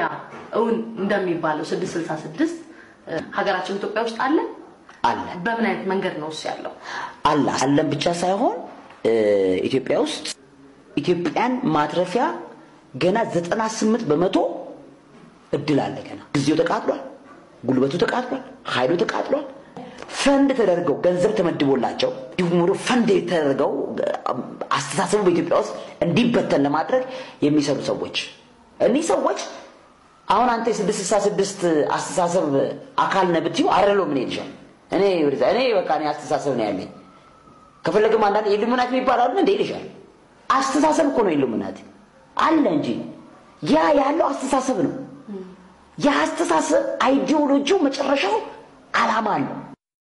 ታዲያ እውን እንደሚባለው ስድስት ስልሳ ስድስት ሀገራችን ኢትዮጵያ ውስጥ አለ አለ በምን አይነት መንገድ ነው እሱ ያለው? አለ አለን ብቻ ሳይሆን እ፣ ኢትዮጵያ ውስጥ ኢትዮጵያን ማትረፊያ ገና ዘጠና ስምንት በመቶ እድል አለ። ገና ጊዜው ተቃጥሏል፣ ጉልበቱ ተቃጥሏል፣ ኃይሉ ተቃጥሏል። ፈንድ ተደርገው ገንዘብ ተመድቦላቸው እንዲሁም ወደ ፈንድ ተደርገው አስተሳሰቡ በኢትዮጵያ ውስጥ እንዲበተን ለማድረግ የሚሰሩ ሰዎች እኒህ ሰዎች አሁን አንተ የስድስት ስልሳ ስድስት አስተሳሰብ አካል ነህ ብትይው አይደለሁም ምን ይልሻል? እኔ ወደዛ እኔ በቃ እኔ አስተሳሰብ ነው ያለኝ ከፈለግም አንዳንድ ኢሉሚናቲ የሚባል አለ እንደ ይልሻል። አስተሳሰብ እኮ ነው ኢሉሚናቲ አለ እንጂ ያ ያለው አስተሳሰብ ነው። ያ አስተሳሰብ አይዲዮሎጂው መጨረሻው አላማ አለው።